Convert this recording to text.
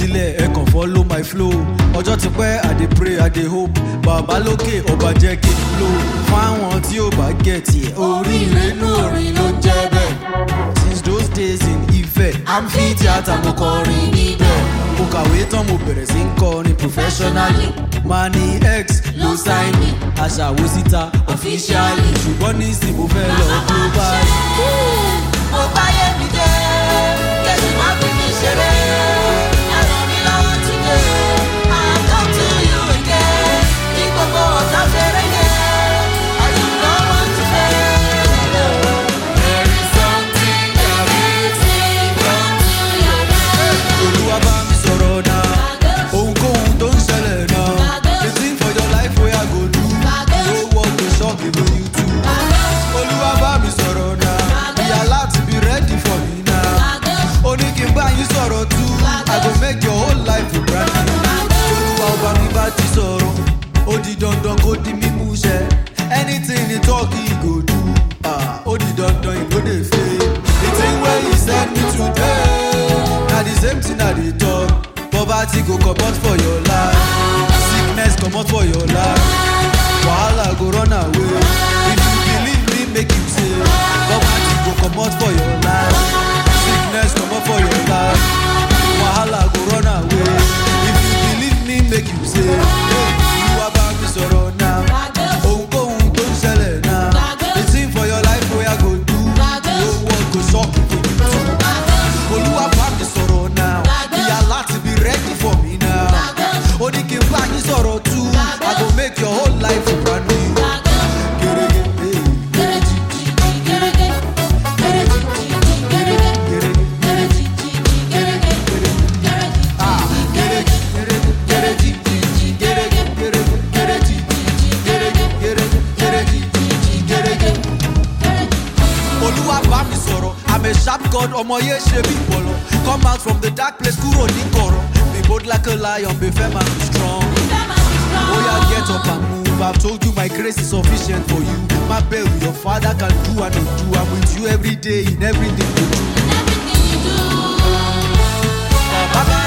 sílẹ̀ ẹ kàn follow my flow ọjọ́ ti pẹ́ i dey pray i dey hope bàbá lókè ọba jẹ́ kí n flow fáwọn tí ò bá get yẹ oríire nú orin ló ń jẹ́ bẹ́ẹ̀ since those days in Ife amphitheatre mo kọrin níbẹ̀ mo kàwé tán mo bẹ̀rẹ̀ sí ń kọrin professionally mani x ló sign me aṣàwó síta officially ṣùgbọ́n nísìnyí mo fẹ́ lọ global. mo báyé mi jẹ́ kẹ́sì má fi mi ṣeré ẹ̀rọ mi lọ́wọ́ ti dé I come to you again ní gbogbo ọ̀tá fẹ́rẹ́ yẹn I do not want to fail. There is something that makes me come to your mind. olúwa bá mi sọ̀rọ̀ náà ohunkóhun tó ń ṣẹlẹ̀ náà the thing for your life wey i go do no work go shock even you too. olúwa bá mi sọ̀rọ̀ náà ìyá láti be ready for me now. ó ní kí n bá yín sọ̀rọ̀ tú i go make your whole life a brand new. olúwa ọba mi bá ti sọ̀rọ̀ ó di dandan kó di mímú ṣẹ anything he talk he go do ah, ó di dandan he no dey fail. the thing wey he send me today na the same thing i dey talk poverty go comot for your life sickness comot for your life wahala go run away if you believe me make you say poverty go comot for your life sickness comot for your life wahala go run away if you believe me make you say hey olúwa bá mi sọ̀rọ̀ náà ohunkóhun tó ń ṣẹlẹ̀ náà the thing for your life wey i go do no one go shock you olúwa bá mi sọ̀rọ̀ náà ìyá láti be ready for me now ó ní kí n bá yín sọ̀rọ̀ tú i go make your whole life a brand new. Gerege, hey, gerege, gerege, gerege, ah, gerege, gerege, gerege, gerege, gerege, gerege, gerege, gerege, gerege. olúwa bá mi sọ̀rọ̀ i'm a sharp god ọmọ yẹn ṣe bí bọ̀lọ̀ come out from the dark place kúrò ní kọ̀rọ̀ be bold like a lion be firm and be strong. oya get up and move i've told you my grace is sufficient for you má bẹ̀rù your father can do and do i'm with you every day in everything you do. Everything you do. bàbá